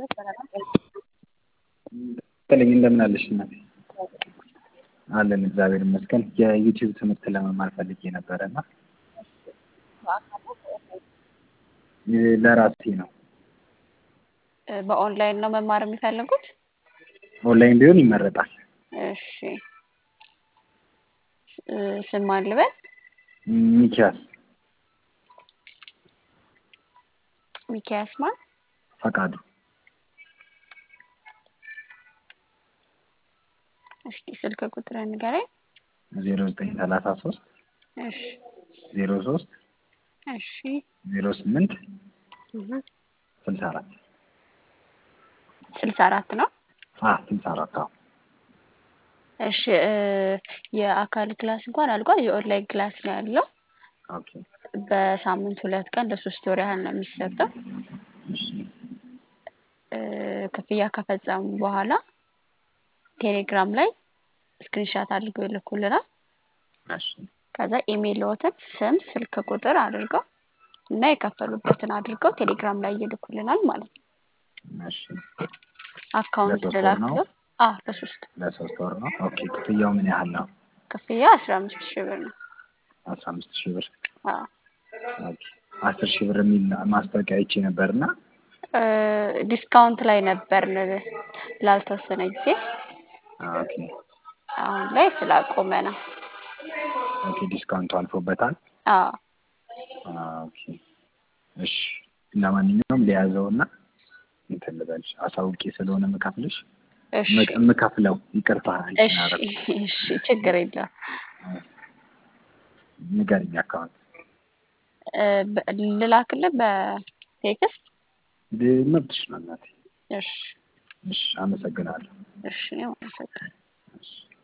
በተለይ እንደምን አለሽ እናቴ? አለን እግዚአብሔር ይመስገን። የዩቲዩብ ትምህርት ለመማር ፈልጌ ነበረ እና ለራሴ ነው። በኦንላይን ነው መማር የሚፈልጉት? ኦንላይን ቢሆን ይመረጣል። እሺ ስም ማን ልበል? ሚኪያስ ሚኪያስ ማን? ፈቃዱ እሺ ስልክ ቁጥር ንገረኝ። ዜሮ ዘጠኝ ሰላሳ ሶስት እሺ ዜሮ ሶስት እሺ ዜሮ ስምንት እህ ስልሳ አራት ስልሳ አራት ነው። አ ስልሳ አራት አዎ እሺ የአካል ክላስ እንኳን አልቋል። የኦንላይን ክላስ ነው ያለው። ኦኬ በሳምንት ሁለት ቀን ለሶስት ወር ያህል ነው የሚሰጠው። እሺ ክፍያ ከፈጸሙ በኋላ ቴሌግራም ላይ ስክሪንሻት አድርገው ይልኩልናል። እሺ ከዛ ኢሜይልዎትን ስም፣ ስልክ ቁጥር አድርገው እና የከፈሉበትን አድርገው ቴሌግራም ላይ ይልኩልናል ማለት ነው። እሺ አካውንት ለሶስት ወር ነው? ልላክልዎት? አዎ ለሶስት ለሶስት ወር ነው። ኦኬ ክፍያው ምን ያህል ነው? ክፍያ አስራ አምስት ሺህ ብር ነው። አስራ አምስት ሺህ ብር አዎ ኦኬ አስር ሺህ ብር የሚል ማስታወቂያ አይቼ ነበርና ዲስካውንት ላይ ነበርን ላልተወሰነ ጊዜ። ኦኬ አሁን ላይ ስላቆመ ነው። ኦኬ ዲስካውንቱ አልፎበታል። አዎ ኦኬ እሺ ለማንኛውም ሊያዘውና እንትን ልበልሽ አሳውቄ ስለሆነ የምከፍልሽ እሺ የምከፍለው ይቅርታ እሺ እሺ ችግር የለውም። ንገሪኝ አካውንት በ- ልላክልህ በቴክስት? መብትሽ ነው እናቴ። እሺ እሺ አመሰግናለሁ። እሺ እኔም አመሰግናለሁ። እሺ